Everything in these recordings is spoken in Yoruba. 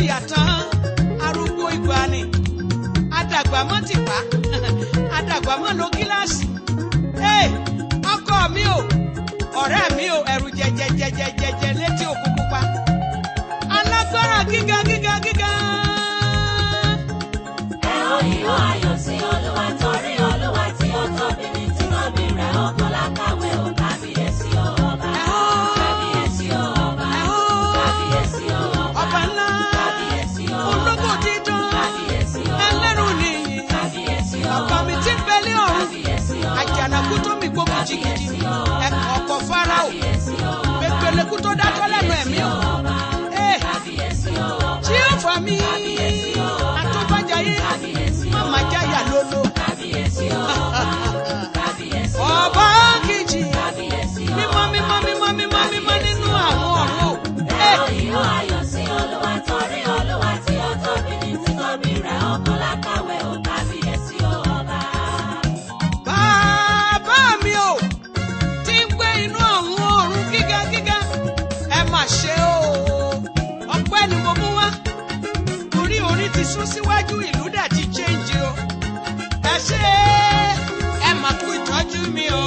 jìyà tán arúgbó ìgbàanì adàgbà mọ́ tìpá adàgbà mọ́ lo gíláàsì Hey, ọkọ mi o ọ̀rẹ́ mi o ẹ̀rù jẹjẹjẹjẹjẹjẹ létí òkun pupa alágbára gíga gíga gíga. Ẹ ó ìhó ayọ̀ sí Olúwa torí Olúwa tí ó tóbi ní títóbi rẹ̀ ó kọ́ lákàwé ó kábíyèsí ó ọba. Ẹ ó. Kábíyèsí ó ọba. Ẹ ó. Kábíyèsí ó ọba. ọba ńlá Kábíyèsí ó ọba. ológo dídán Kábíyèsí ó ọba. ẹlẹ́rù nìyí Kábíyèsí ó ọba mi ti ń bẹ̀lẹ́ ọ̀run Kábíyèsí ó ọba. àjànàkú tó mi gbó kìjìkìjì ẹ̀kọ́ ọkọ̀ fáráò Kábíyèsí ó ọba. pépélekú tó dátọ́ lẹ́nu ẹ̀mí o Hey, Kábíyèsí ó ọba. tí ó fà mí àtúbàjáyé màmá jáyà lólo Kábíyèsí ó ọba. Kábíyèsí ó ọba kìjì Kábíyèsí ó mímọ́ mímọ́ mímọ́ mímọ́ mímọ́ nínú àwọn ọ̀run o. Hey, Ìhó ayọ̀ sí Olúwa torí Olúwa tí ó tóbi ní títóbi rẹ̀ ó kọ́ lákàwé ó kábíyèsí ó ọba. bàbá mi o tí ń gbé inú àwọn ọ̀run gíga gíga ẹ mà ṣe o ọpẹ́ ni mo mú wá torí orí ti sún síwájú ìlú dà ti change o ẹ ṣe ẹ mà kú ìtọ́jú mi o.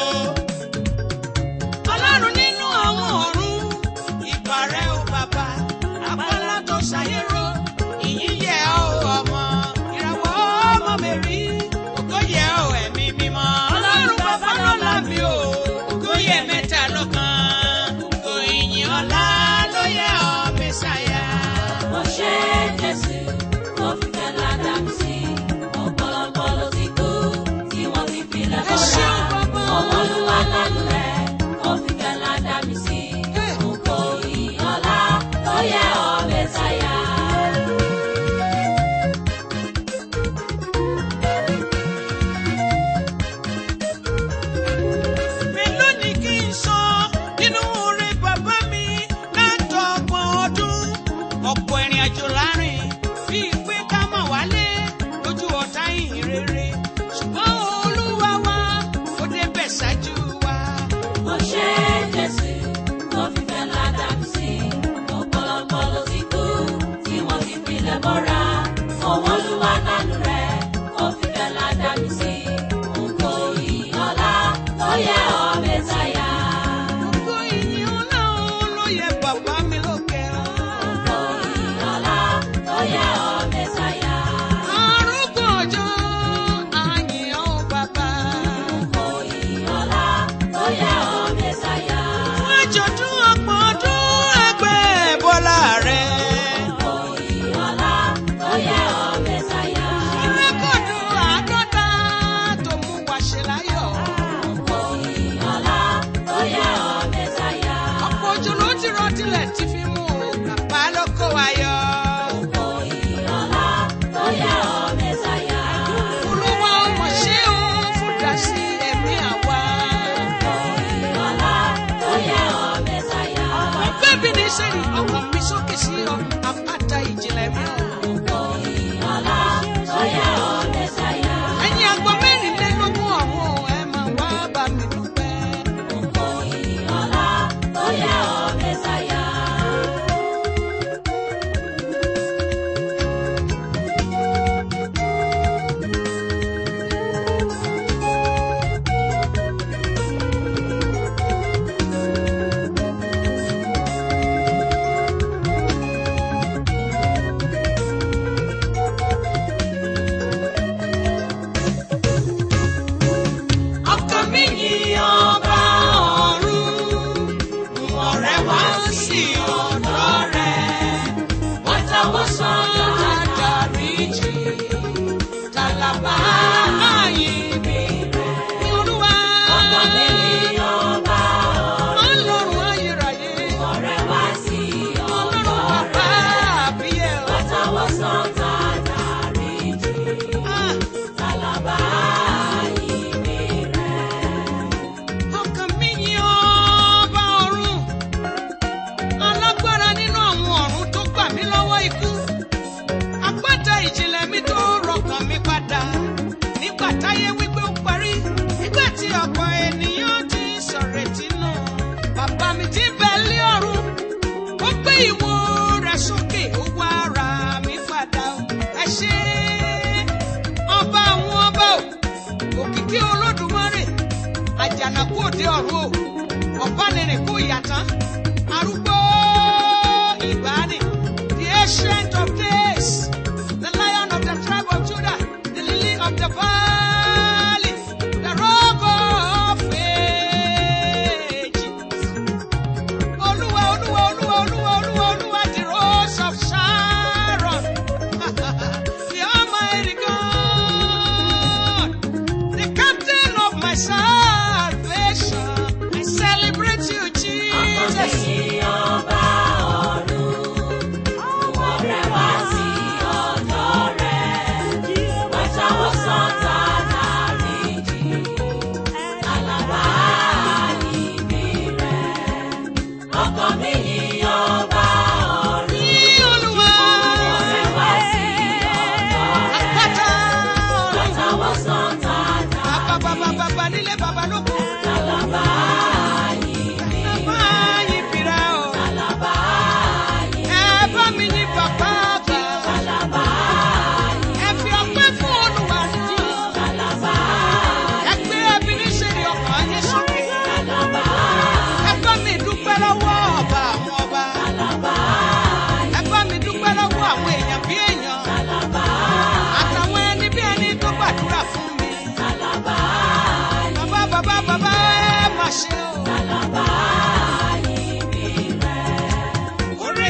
ọlọ́run nínú àwọn ọ̀run ìbà rẹ o bàbá abọ́lá tó ṣàyẹ̀rọ ìyìn yẹ ọ́ ọmọ ìràwọ̀ ọmọ mi rí ògo yẹ ọ́ ẹ̀mí mímọ́. ọlọ́run bàbá lọ́la mi o ògo yẹ mẹ́ta lọ́kan ògo ìyìn ọlá ló yẹ ọ́ mẹ́sàyà. Mo ṣe Jésù, mo fi fẹ́ ládàá mi sí. Ọ̀pọ̀lọpọ̀ ló ti kú tí wọ́n ti filẹ̀ ẹ bọ́ra. ṣeun bàbá. Ọmọ Olúwa lánàá rẹ̀, mo fi fẹ́ ládàá mi sí. Ògo ìyìn ọlá ló yẹ ọ́ Mẹ́sáyà. mélòó ni kí n sọ nínú oore bàbá mi látọgbọ̀n ọdún ọ̀pọ̀ ìrìn àjò láàrin bíi pé ká má wálé lójú ọ̀tá ìhìn rere ṣùgbọ́n olúwa wa ó débẹ̀ ṣáájú wa. Mo ṣe Jésù, mo fi fẹ́ ládàá mi sí. Ọ̀pọ̀lọpọ̀ ló ti kú tí wọ́n ti filẹ̀ bọ́ra. Ọmọ Olúwa lánàá rẹ̀, mo fi fẹ́ ládàá mi sí. Ògo ìyìn ọlá ló yẹ ọ́ Mẹ́sáyà. gbogbo ìyìn ọlá ló yẹ bàbá mi lókè Ògo ìyìn ọlá ló yẹ ọ́ Mẹ́sáyà. arúgbó ọjọ́ àyìn ọ́ bàbá. Ògo ìyìn ọlá ló yẹ ọ́ Mẹ́sáyà. fún àjọ̀dún ọgbọ̀n ọdún ẹgbẹ́ bọ́lá rẹ̀. Ògo ìyìn ọlá ló yẹ ọ́ Mẹ́sáyà. Rẹ́kọ̀dù àádọ́ta tó mú wa ṣe láyọ̀. Ògo ìyìn ọlá ló yẹ ọ́ Mẹ́sáyà. Ọ̀pọ̀ òjò ló ti rọ tilẹ̀ tí fi mú o. Bàbá ló kó wa yọ. Ògo ìyìn ọlá ló yẹ ọ́ Mẹ́sáyà. Olúwa ọmọ ṣé o fún dasí ẹ̀mí àwa. Ògo ìyìn ọlá ló yẹ ọ́ Mẹ́sáyà. Ọgbẹ́ mi ní sẹ́ni ọkàn mi sókè sí ọ. Àpáta ìjìnlẹ̀ mi o. Ògo ìyìn ọlá ló yẹ ọ́ Mẹ́sáyà. Ẹ̀yin àgbọ̀ mẹ́rìnlélógún ọ̀hún ẹ máa wá bá mi dúpẹ́. Ògo ìyìn ọlá ló yẹ ọ́ Mẹ́sáyà. Ọkàn mi yìn ọba ọ̀run, ọ̀rẹ́ wá sí ọ̀dọ̀ rẹ̀. Wọ́n tọwọ́ sọ Dáríjì, tàlàbà àyìnbí rẹ̀. Ní Olúwa, ọkàn mi ní ọba Ọlọ́run ayérayé, ọ̀rẹ́ wá sí Ọlọ́run ọ̀dọ̀ bàbá rẹ̀. àbíyẹ̀ o. Wọ́n tọwọ́ sọ dáríjì. Ah, Tàlàbà ìbí rẹ̀. Ọkàn mi yìn ọba ọ̀run,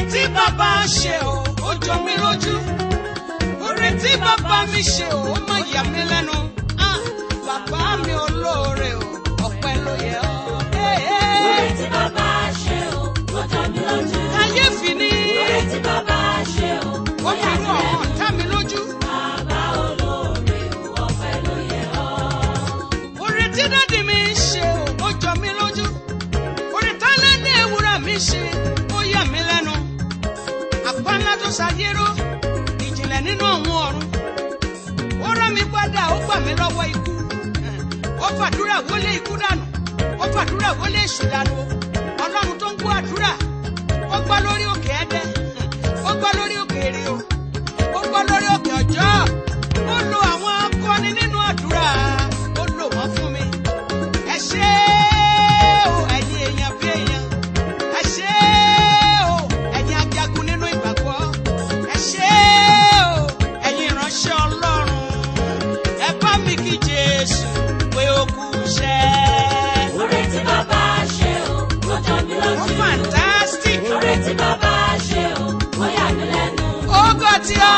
tí bàbá ṣe o ó jọ mí lójú oore tí bàbá mi ṣe o ó má yà mí lẹ́nu Ah, bàbá mi olóore o ọpẹ́ ló yẹ ọ́. Hey, hey. Oore tí bàbá ṣe o, ó jọ mí lójú. kàyéfì ni Oore tí bàbá ṣe o, ó ó fi yà inú mí ọ̀hún lẹ́nu. ọ̀tá mi lójú. Bàbá olóore o, ọpẹ́ ló yẹ ọ́. oore tí dádì mi ṣe o ó jọ mí lójú oore tálẹ́dẹ̀ ewúrà mi ṣe ó yà mí lẹ́nu àpá ńlá tó ṣàyérò ìjìnlẹ̀ nínú ọ̀hún ọ̀run ó rán mi padà ó gbà mí lọ́wọ́ ikú ó fàdúrà wọlé ikú dànù ó fàdúrà wọlé èṣù dànù ọlọ́run tó ń gbọ́ àdúrà ó gbọ́ lórí òkè ẹ̀dẹ́ ó gbọ́ lórí òkè èrè o ó gbọ́ lórí òkè ọjọ́ ó lo àwọn akọni nínú àdúrà ó lò wọ́n fún mi ẹ ṣé o ẹ̀yin èèyàn bí èèyàn ẹ ṣé o ẹ̀yin ajagun nínú ìgbàgbọ́ ẹ ṣé o ẹ̀yin ìránṣẹ́ ọlọ́run ẹ bá mi kí jésù pé ó kú iṣẹ́. Oore tí bàbá ṣe o, ó jọ mí ó lójú. fantastic Oore tí bàbá ṣe o, ó yà mí lẹ́nu. ó gọ̀ tí ó.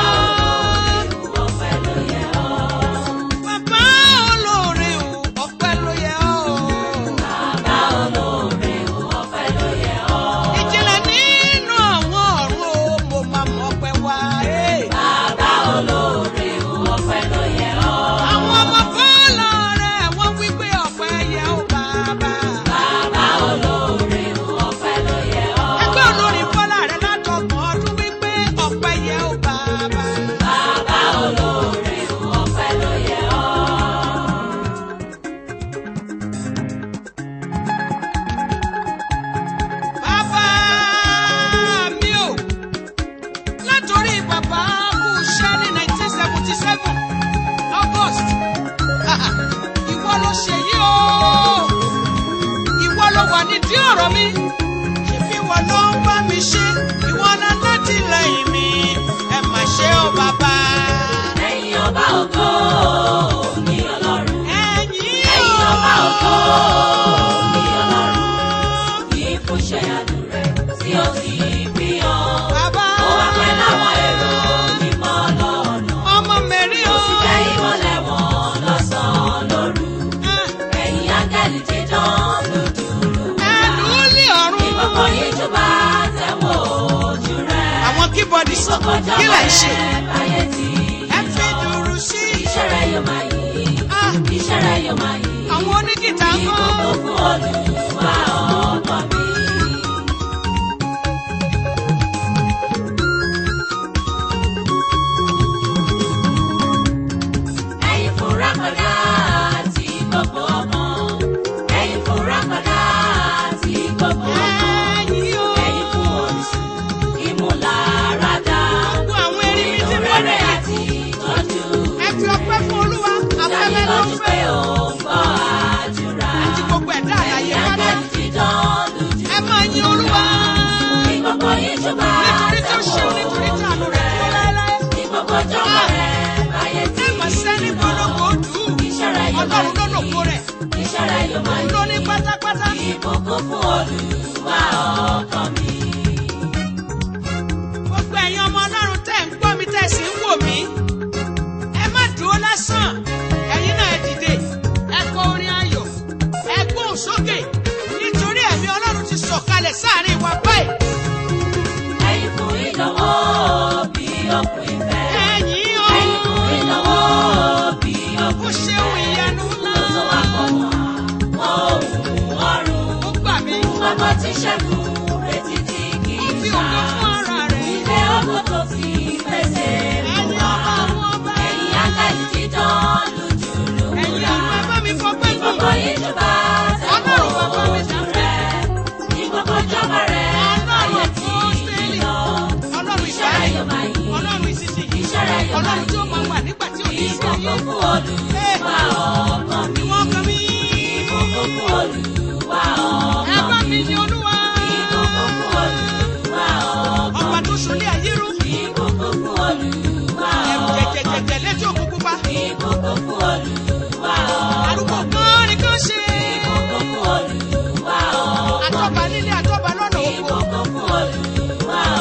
Ọpẹ́ ló yẹ ọ́. bàbá olóore o ọpẹ́ ló yẹ ọ́. Bàbá olóore o, ọpẹ́ ló yẹ ọ́. ìjìnlẹ̀ nínú àwọn ọ̀run o mo máa mọ̀ pé wá. eh. Bàbá olóore o, ọpẹ́ ló yẹ ọ́. àwọn ọmọ bọ́ọ̀lù rẹ̀ wọ́n wí pé ọpẹ́ yẹ ó bàbá. Bàbá olóore o, ọpẹ́ ló yẹ ọ́. ẹgbẹ́ olórin bọ́lá rẹ̀ látọgbọ̀n ọdún wí pé ọpẹ́ yẹ ó bàbá. Bàbá olóore o, ọpẹ́ ló yẹ ọ́. bàbá mi ò látòrí bàbá kú iṣẹ́ ní nineteen seventy seven august ìwọ ló ṣe yí o ìwọ ló wà nídìí ọ̀rọ̀ mi ṣèbí ìwọ ló ń bá mi ṣe ìwọ náà láti lẹ́yìn mi ẹ mà ṣe ó bàbá. Ẹ̀yin ọba ògo ni Ọlọ́run. ẹ̀yin Ẹ̀yin ọba ògo o. ni Ọlọ́run. Kì í fún iṣẹ́ àánú rẹ̀ tí ó ti fi hàn. bàbá Ó wá pẹ́ láwọn èrò mímọ́ lọ́nà. ọmọ mẹ́rí o. Ó sì jẹ́ ìmọ́lẹ̀ wọn lọ́sàn-án lóru. Ẹ̀yin áńgẹ́lì dídán lójúlù. ẹnu lé ọ̀run. Ìkọ̀kọ̀ yìí jọba tẹ̀wọ̀ ojú rẹ̀. àwọn kíbọ̀dì sọ Ìkọ̀kọ̀ kí là ń ṣe. jọba rẹ̀ báyé tí ẹ fi dùrù sí. iṣẹ́ rẹ̀ yóò máa yí. Ah, Iṣẹ́ rẹ̀ yóò máa yí. àwọn onígìtà ń kọ́. Ìkọ̀kọ̀ fún Olúwa ọkọ mi. Ẹ̀yin fúnra padà àti gbogbo ọmọ. Ẹ̀yin fúnra padà àti gbogbo ọmọ. ẹ̀yin o. Ẹ̀yin fún orísun ìmúláradá. gbogbo àwọn erin mi ti Nínú mọ́ rere rẹ̀. àti ìtọ́jú. ẹ fi ọpẹ́ fún olúwa. afẹ́fẹ́ Dájú ló ń lójú pé fẹ́. ó ń gbọ́ àdúrà. àti gbogbo ẹ̀dá àlàyé Ẹ̀yin pátá. áńgẹ́lì dídán lójú. ẹ máa yin olúwa. Ní gbogbo yín jọba nítorí tó ṣe nítorí tí àánú rẹ̀ dúró láéláé. Ní gbogbo jọba rẹ̀ báyé tí ẹ mà sẹ́ni gbọ́dọ̀gbọ́ dùn. Iṣẹ́ rẹ̀ yóò máa ọlọ́run ló lòpó rẹ̀. Iṣẹ́ rẹ̀ yóò máa òun ló ní pátápátá. Ìbùkún fún Olúwa ọkàn mi. gbogbo ẹ̀yin ọmọ ọlọ́run tẹ̀ ń gbọ́ mi tẹ̀ sí ń wò mí. ẹ má dúró lásán ẹ̀yin náà ẹ dìde ẹ kọ orin ayọ̀ ẹ gbóhùn sókè nítorí ẹ̀mí ọlọ́run ti sọ̀kalẹ̀ sáàrin wa báyìí. Ẹ̀yin fún ìdánwò bí òkun ìfẹ́. ẹ̀yin o Ẹ̀yin fún ìdánwò bí ó òkun ṣeun ìfẹ́. ìyanu ńlá Tó wá pọ̀ mọ́ ohun ọ̀run. ó gbà mí Gbogbo tí ṣẹ́gun retí tí kì ó í fi ṣá. ògo fún ara rẹ̀. Ilé ògo tó fi pèsè fún ẹ̀yin wa. ọba àwọn ọba Ẹ̀yin áńgẹ́lì dídán lójúlù ẹ̀yin múra. ọba bá mi fọpẹ́ Ní gbogbo fún yín jọba Ọlọ́run bàbá tẹ̀wọ̀ mi ojú rẹ̀. Ní gbogbo jọba rẹ̀ Ọlọ́run ayé tí apọ́sítélì. lọ. ọlọ́run Iṣẹ́ rẹ̀ ìgbàlẹ̀ yóò máa yí. ọlọ́run ìsinsìnyí Iṣẹ́ rẹ̀ yóò máa ọlọ́run tí ó yí. máa wà nígbà tí ò ní sí ayé Ìbùkún fún Olúwa ọkàn mi. ìwọ kan mi. Ìbùkún fún Olúwa ẹ ọkàn bá mi. mi ní olúwa. Ìbùkún fún Olúwa ọkàn ọba mi. tó ṣolé ayé rú. Ìbùkún fún Olúwa ẹ̀rù ọkàn mi. jẹ̀jẹ̀jẹ̀jẹ̀ létí òkú pupa. Ìbùkún fún Olúwa ọkàn arúgbó mi. kan ni kàn ṣe. Ìbùkún fún Olúwa ọkàn mi. àtọ́ba nílé àtọ́ba lọ́nà oko. Ìbùkún fún Olúwa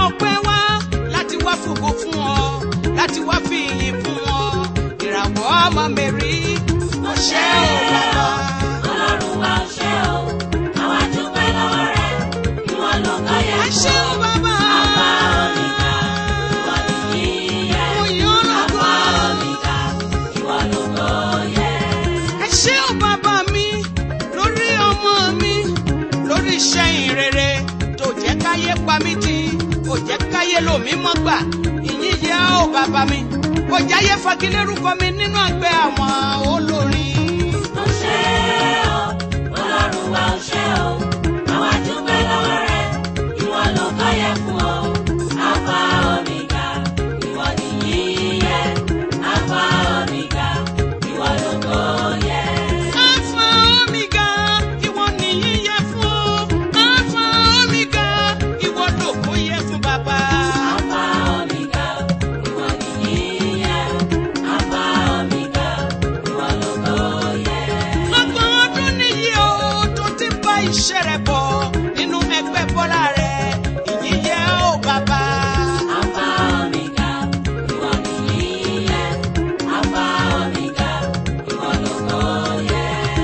ọpẹ́ wá láti wá fògo fún ọ láti wá fi ìyìn fún ọ ìràwọ̀ ọmọ mẹ́rí ó ṣé o bàbá. Ọlọ́run wa ò ṣe o, àwa dúpẹ́ lọ́wọ́ rẹ̀, ìwọ ló kọ́ yẹ ẹ ṣé o bàbá. Alpha Omega, ìwọ nìyí yẹ. mo yàn ọ́ lógo. Alpha Omega, ìwọ ló kọ́ yẹ. ẹ ṣé o bàbá mi lórí ọmọ mi lórí iṣẹ́ ìrere tó jẹ́ káyé pa mí tì kò jẹ́ káyé lò mí mọ́ gbà ìyìn yẹ o bàbá mi kò jáyé fagilérúkọ mi nínú àgbẹ̀ àwọn olórin. Ó ṣe o, Ọlọ́run wa ò ṣe o, àwa dúpẹ́ lọ́wọ́ rẹ̀, ìwọ ló kọ́ yẹ fún o. Alpha Omega, ìwọ nìyí yẹ. Alpha Omega, ìwọ ló kọ́ yẹ. Alpha Omega, ìwọ nìyí yẹ fún. Alpha Omega, ìwọ lògo yẹ fún bàbá. Alpha Omega, ìwọ nìyí yẹ. Alpha Omega, ìwọ ló kọ́ yẹ. Ọgbọ̀n ọdún nìyí o tó ti bá iṣẹ́ rẹ̀ bọ̀ nínú ẹgbẹ́ bọ́lá rẹ̀. Ìyìn yẹ o bàbá. Alpha Omega, ìwọ nìyí yẹ. Alpha Omega, ìwọ ló kọ́ yẹ.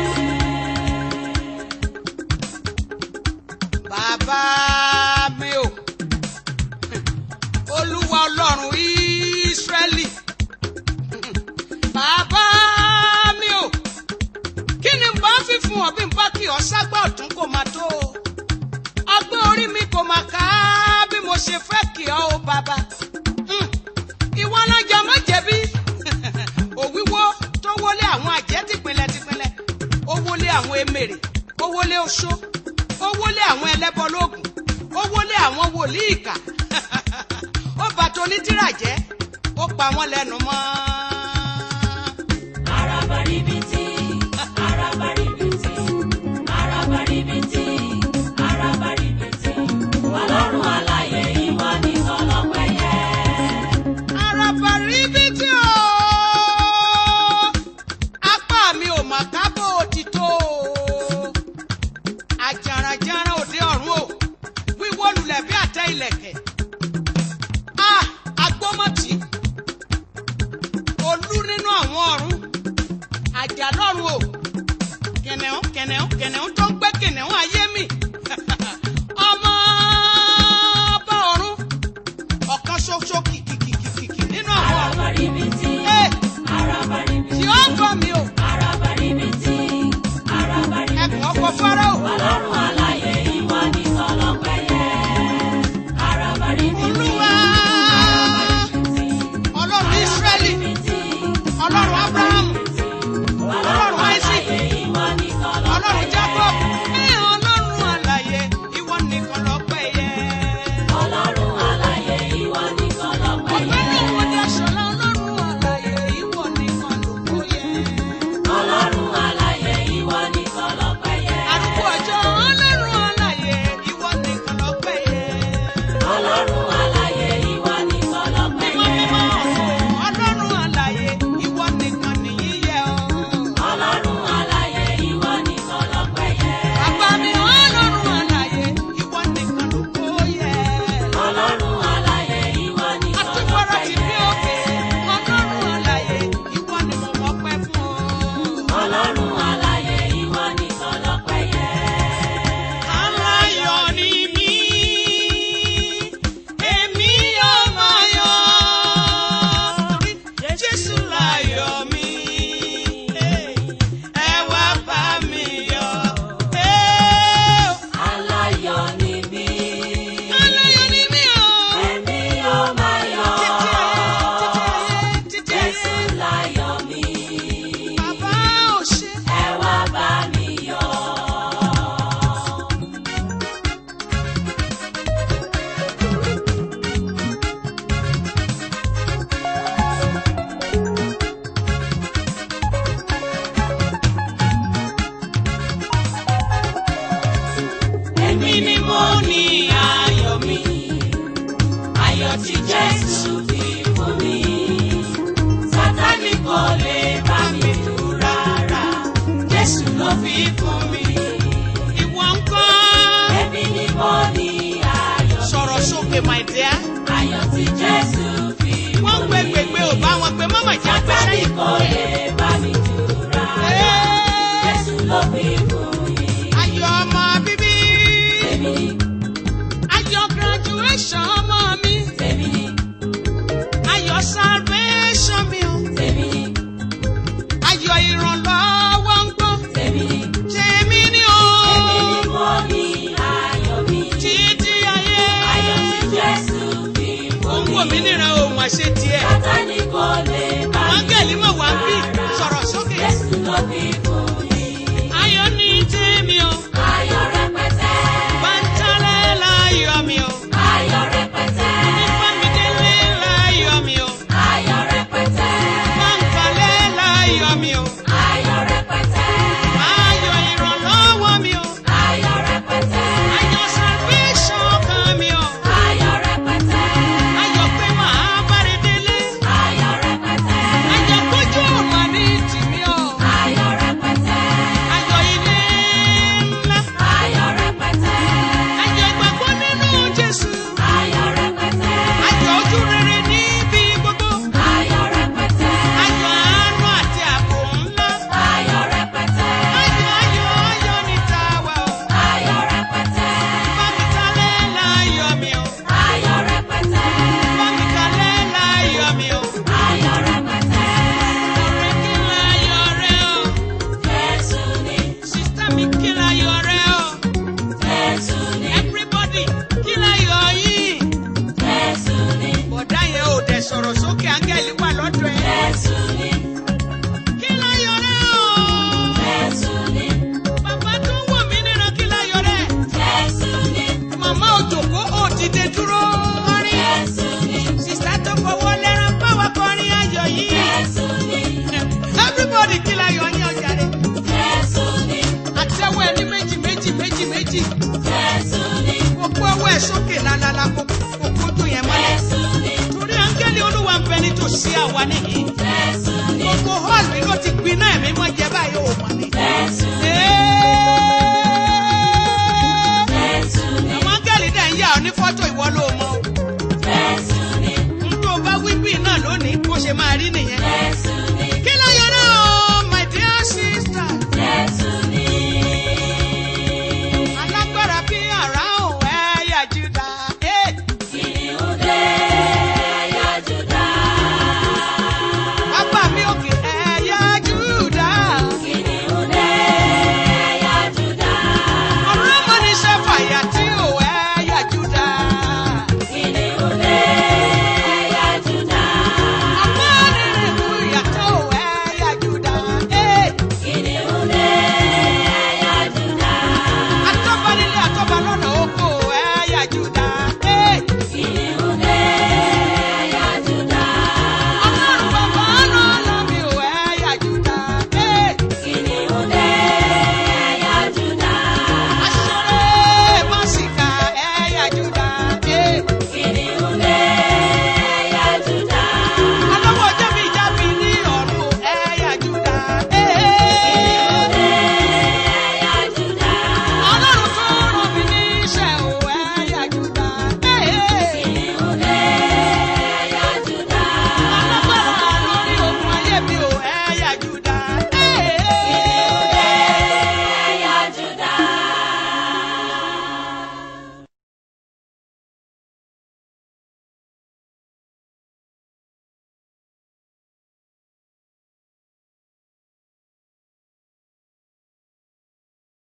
Bàbá mi o, Olúwa Ọlọ́run Ísírẹ́lì. Bàbá mi o, kí ni n bá fi fún ọ bí n bá kí ọ ságbá ọ̀tún kò máa tó o? Ọgbọ́n orí mi kò máa ká bí mo ṣe fẹ́ kí ọ o bàbá. Hmm, Ìwọ alájà má jẹ̀bi. Òwíwó tó wọlé àwọn àjẹ́ tìpínlẹ̀ tìpínlẹ̀. Ó wọlé àwọn emèrè. Ó wọlé oṣó. Ó wọlé àwọn ẹlẹ́bọ lóògùn. Ó wọlé àwọn wòlíì ìkà. Ó bàtò onítìrà jẹ́. Ó pa wọ́n lẹ́nu mọ́. Arabaribiti, arabaribiti, arabaribiti, arabaribiti. Ọlọ́run alààyè ìwọ ni ọlọ́pẹ́ yẹ. Arabaribiti o. Apá mi ò mà kábò òtítọ́ o. Àjàràjàrà òde ọ̀run o. Wíwó lulẹ̀ bí àtẹ ìlẹ̀kẹ̀. A agbómọ̀tì. sókè my dear. ayọ̀ tí Jésù fi wọ́n fún gbé mi. gbègbè ò bá wọn pé mọ́mọ́ ìjà Sátánì gbẹ́sẹ̀. kò lè bá mi jùra. Jésù ló fi fún mi. ayọ̀ ọmọ bíbí. Tèmi ni, ayọ̀ graduation ọmọ mi. tèmi ni, ayọ̀ salvation mi o. tèmi ni, ayọ̀ ìrànlọ́wọ́ ń gbọ́. tèmi ni. tèmi ni o. Èmi ni mo ní ayọ̀ mi. títí ayé. Ayọ̀ tí Jésù fi ó fún ń wò mí mi. níran òun àṣẹ tiẹ̀. Sátánì kò lè bá mi áńgẹ̀lì mọ̀ wá bí jùra. sọ̀rọ̀ sókè. Jésù ló fi fún mi. ayọ̀ ní tèmi o. Ayọ̀ rẹpẹtẹ. bàtàlẹ̀ láyọ̀ mi o. Ayọ̀ rẹpẹtẹ. ìfàmìdélé láyọ̀ mi o. Ayọ̀ rẹpẹtẹ. bàǹkàlẹ̀ láyọ̀ mi o. Ayọ̀ rẹpẹtẹ. ayọ̀ ìrànlọ́wọ́ mi o. Ayọ̀ rẹpẹtẹ. ayọ̀ salvation kan mi o. Ayọ̀ rẹpẹtẹ. ayọ̀ pé màá bára délé. Ayọ̀ rẹpẹtẹ. ayọ̀ kójú ọ̀mà ní tìmí o. Ayọ̀ rẹpẹtẹ. ayọ̀ ilé ńlá. Ayọ̀ rẹpẹtẹ. ayọ̀ ìgbàgbọ́ nínú Jésù. Ayọ̀ rẹpẹtẹ. ayọ̀ ojú rere níbi gbogbo. Ayọ̀ rẹpẹtẹ. ayọ̀ àánú àti ààbò ńlá. Ayọ̀ rẹpẹtẹ. ayọ̀ ayọ̀ ayọ̀ ní tàwa o. Ayọ̀ rẹpẹtẹ. bámitalẹ̀ láyọ̀ mi o. Ayọ̀ rẹpẹtẹ. bámitalẹ̀ láyọ̀ mi o. Ayọ̀ rẹpẹtẹ. ọ̀rẹ́ kí láyọ̀ rẹ o. Jésù ni, sísítà mi kí láyọ̀ rẹ o. Jésù ni, everybody kí láyọ̀ yìí. Jésù ni, bọ̀dá yẹn ò dẹ̀ sọ̀rọ̀ sókè áńgẹ́lì wà lọ́dọ̀ ẹ̀. Jésù ni, kí láyọ̀ rẹ o. Jésù ni, bàbá tó ń wò mí níran kí láyọ̀ rẹ. Jésù ni, màmá òjòkó ò dìde dúró kọrin. Jésù ni, sísítà tó fọwọ́ lẹ́ran báwa kọrin ayọ̀ yìí. Jésù ni, everybody kí láyọ̀ yín ọjà rẹ̀. Jésù ni, àtẹ́wọ́ ẹ ní méjì méjì méjì méjì. Jésù ni, kò kó ọwọ́ ẹ sókè lálálá kò kò kójú yẹn mọ́lẹ̀. Jésù ni, torí áńgẹ́lì olúwa ń bẹ nítòsí àwa nìyí. Jésù ni, gbogbo hall mi ló ti gbiná ẹ̀mí mọ́ jẹ báyìí ò mọ̀ ni. Jésù ni, Ẹ́ẹ́. Jésù ni, àwọn áńgẹ́lì dẹ̀ ń yà ọ́ ní fọ́tò ìwọ ló mọ̀ o.